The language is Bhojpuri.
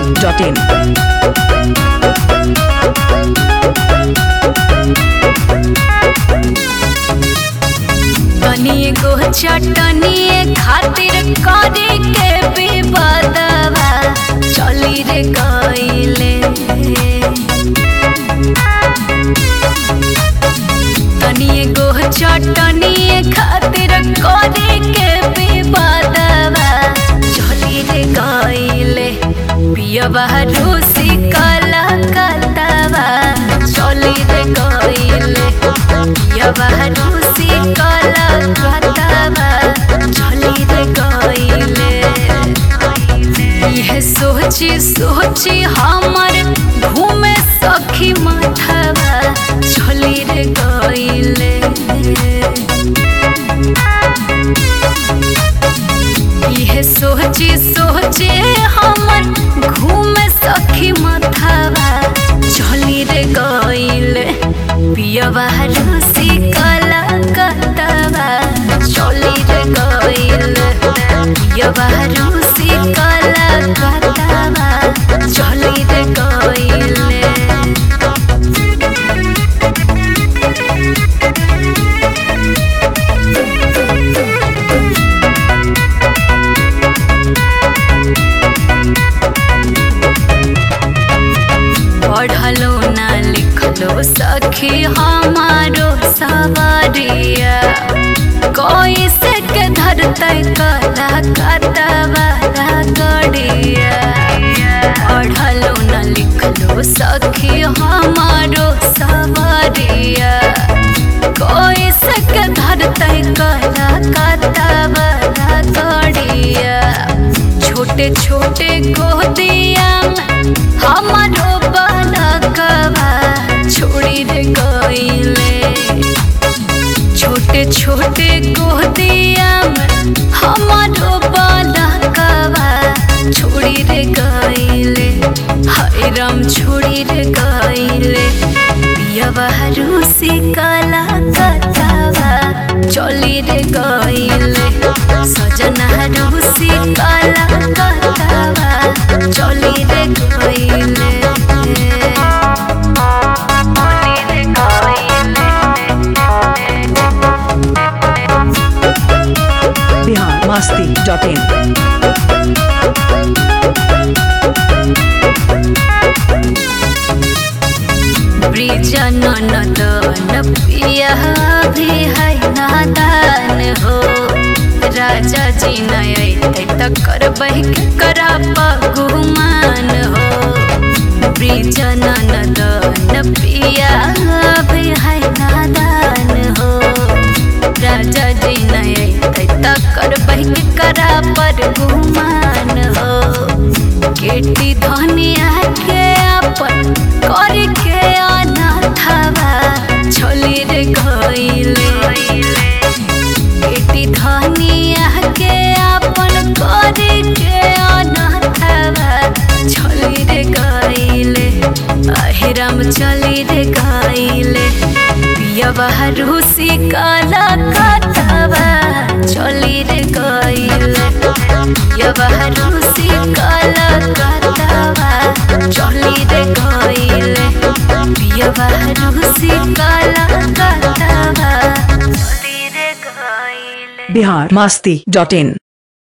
masti.in. तनी गो चटनी खातिर करे के विवादवा चली रे गईले तनी गो चटनी खातिर करे के विवादवा चली रे गईले पियवा रूसी कला कतवा चली रे गईले पियवा रूसी कला कतवा चली रे गईले यह सोची सोची हमर घूमे सखी माथवा चली रे गईले यह सोची सोचे हमर घूमे सखी माथवा चली रे गईले पियवा रूसी कला कतवा चली रे गईले पियवा रूसी कला कतवा चली रे गईले पढ़लो ना लिखलो सखी हमारो सवारिया कोई से के धरते कला कतवा गड़िया पढ़लो ना लिखलो सखी हमारो सवारिया कोई से के धरते कला कतवा गड़िया छोटे छोटे गोदिया में हमारो बालकवा छोड़ी रे गईले छोटे छोटे गोदिया में हमारो बालकवा छोड़ी रे गईले हाय राम छोड़ी रे गईले पियवा रूसी कला कथवा चली रे गईले सजना रूसी कला कथवा चली रे गईले चली रे Bihar masti.in. ब्रिजन नदन पिया भी है नादान हो राजा जी नय त करबै करा पगुमान हो ब्रिजन नदन पिया भी है नादान हो राजा जी नय त करबै करा पर गुमान हो केटी धनिया के अपन कर के अनाथवा छोली रे गईले केटी धनिया के अपन कर के अनाथवा छोली रे गईले अहिरम चली रे गईले पियवा रूसी काला कथवा चली रे गईले पियवा रूसी काला कथवा चली रे गईले पियवा रूसी काला कथवा चली रे गईले Bihar masti.in.